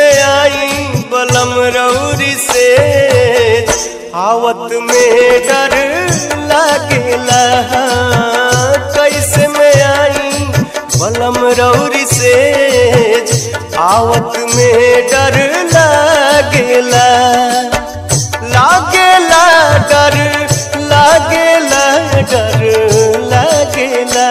में आई बलम रौरी से आवत में डर लागेला कैसे में आई बलम रौरी से आवत में डर लागेला लागेला डर लागेला डर लागेला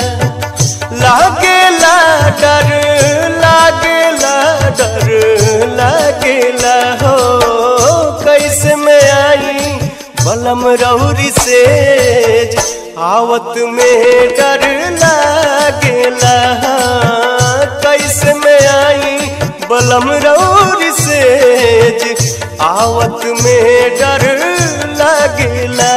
लागेला डर लागेला डर लागेला हो कैसे में आई बलम रौरी से आवत में डर लागेला कैसे में आई बलम रौरी से आवत में डर लागेला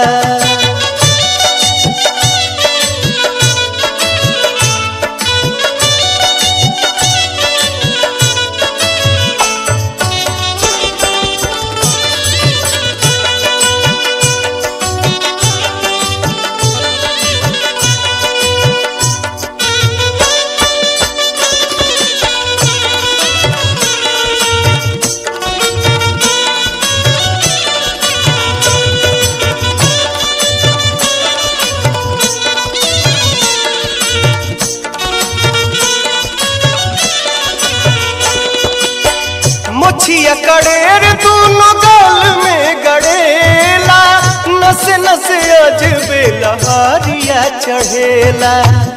मुछिया कड़ेर दोनों गाल में गड़ेला नस नस अजबे लहारिया चढ़ेला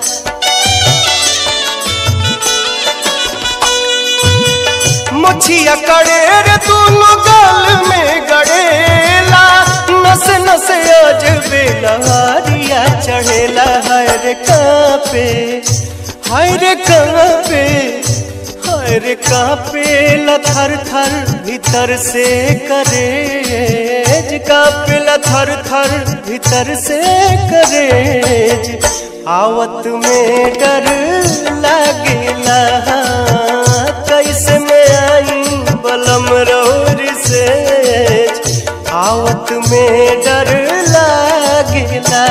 मुछिया कड़ेर दोनों गाल में गड़ेला नस नस अजबे लहारिया चढ़ेला हर कापे हर कापे हर कापे थर थर भीतर से करेज कापे थर थर भीतर से करेज आवत में डर लागेला कैसे में आई बलम रौर से आवत में डर लागेला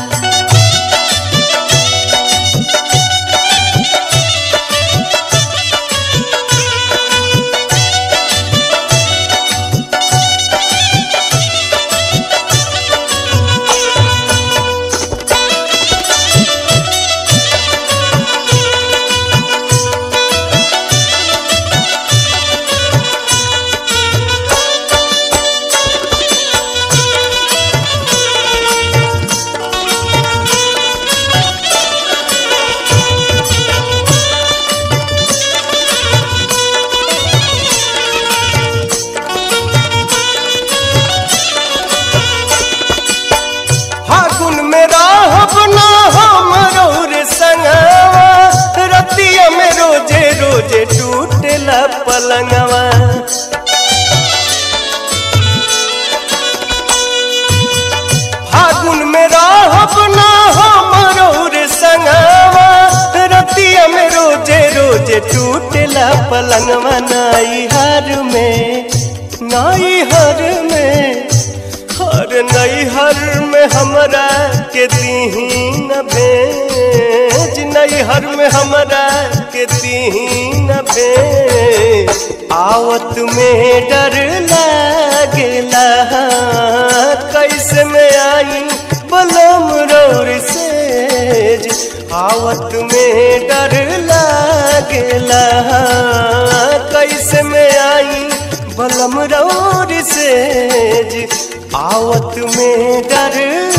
फागुन में राहब ना हम रौर संगवा रतिया में रोजे रोजे टूटेला पलंगवा फागुन में राहब ना हम रौर संगवा रतिया में रोजे रोजे टूटेला पलंगवा नाई हर में नाई हर में हर नैहर में हमरा के दीही न भेज नैहर में हमरा के दीही न भेज आवत में डर लागेला कैसे में आई बलम रौर सेज आवत में डर लागेला कैसे में आई बलम रौर सेज आवत में डर